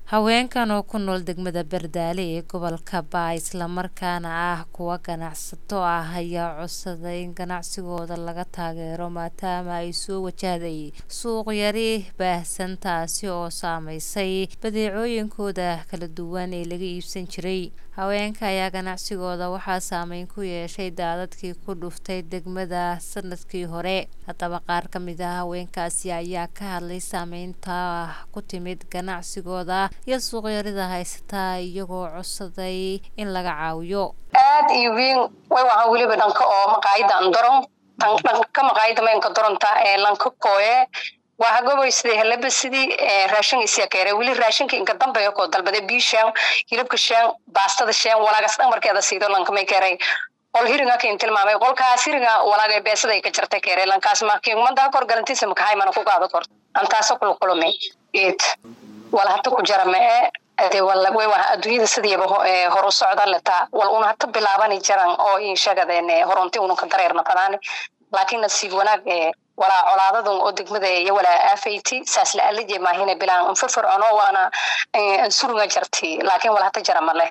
haweenkan oo ku nool degmada bardaale ee gobolka baa islamarkaana ah kuwa ganacsato ah ayaa codsaday in ganacsigooda laga taageero maadaama ay soo wajahday suuq yari baahsan taasi oo saameysay badeecooyinkooda kala duwan ee laga iibsan jiray haweenka ayaa ganacsigooda waxaa saameyn ku yeeshay daadadkii ku dhuftay degmada sanadkii hore haddaba qaar ka mid ah haweenkaasi ayaa ka hadlay saameynta ku timid ganacsigooda iyo suuqyarida haysataa iyagoo codsaday in laga caawiyo aad iyo wiin way wahaan weliba dhanka oo maqaayada andoron dhanka maqaayada maynka doronta ee lanka kooye waa hagoboy sidii helaba sidii raashin isyakeere weli raashinka inka dambeeyo koo dalbade bii shaan hilibka shaan baastada shaan walaagas dhan markeeda siido lankamay keeray qol hiringa kain tilmaamay qolkaas hiringa walaaga beesaday ka jarta keere lankaas makiumadaha kor galantiisa makahay mana ku qaado kor antaasa kula kulumay eed wala hata ku jara mae ade way waa adduunyada sidiiba horu socda letaa wal una hata bilaabani jaran oo in sheegadeen horonti ununka dareerna fadaani laakiin nasiib wanaag walaa colaadadan oo degmada iyo walaa aafayti saas la alije maahina bilaan anfafircono waana ansurunga jarti laakiin wala hata jara male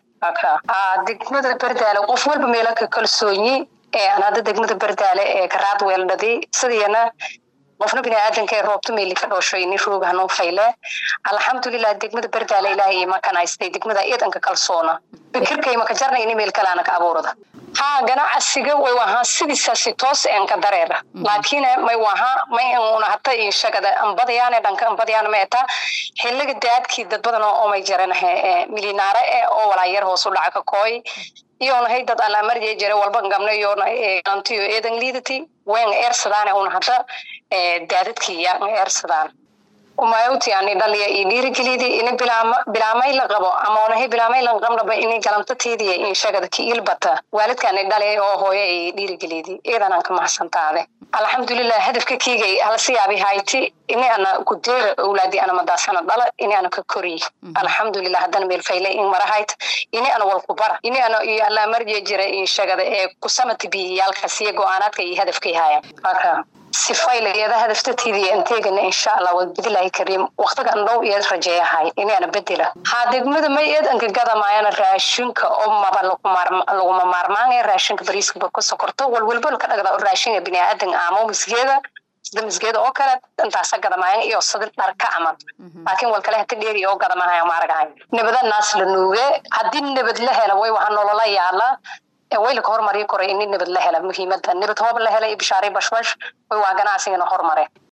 degmada bardaale qof walba meelo ka kalsoonyi aan hadda degmada bardaale ee karaad weeldhadi sidiina qofna biniaadanka ee roobta meeli ka dhooshay nin roog hanuun fayle alxamdulilah degmada bardaale ilaahay makanaystay degmada iidanka kalsoona fikirkay maka jarna ini meel kalaana ka abuurada haa ganacsiga way wahaa sidiisaasi toos een ka dareera laakiin may wahaa may una hata inshagada ambadayaane dhanka ambadayaane ma etaa xiliga daadkii dad badan oo may jaranahe milinaare e oo walaayar hoos u dhaca ka kooy iyonahay dad alaamarjee jare walba gabna iyona antiyo eedan liidati wen eersadaan una hada daadadkii yaa eersadaan umayawti ani dhaliya iyo dhiirigelidi ini bilaamay la qabo ama onahay bilaamay la qabnaba ini galamtateydiya in shagada ki ilbata waalidkaani dhalay oo hooyo ay dhiirigelidi iidanaan ka mahadsantaade alxamdulilah hadafka kiigay halasiyaabi hayti ini ana kudeera owlaadi ana madaasana dhala ini ana ka koriy alxamdulilah haddana meel fayle in marahayt ini ana walku bara ini ana iyo allaamarje jira in shagada ee kusamati biyiyaalkasiyo go-aanaadka iyo hadafkay haaya sifayliyada hadaftateydiya inteegana insha allah wadbadilahi kariim waqtigan dhow iyo rajeeyahay inaana bedela haa degmada may eedanka gadamaayana raashinka oo maba laguma maarmaanaya raashinka bariiskaba ka sokorto walwalba laka dhagda raashinka biniaadan aamo misgeeda sida misgeeda oo kale intaasa gadamaayan iyo sida dharka camal laakiin wal kale hata dheeri oo gadamahaya maaragahay nabada naas la nuuge haddii nabad la hela way waxa nolola yaala waylaka hormariyo koray ini nabad la hela muhiimada nabad hoob la helay bishaaray bashbash way waa ganacsigana hormare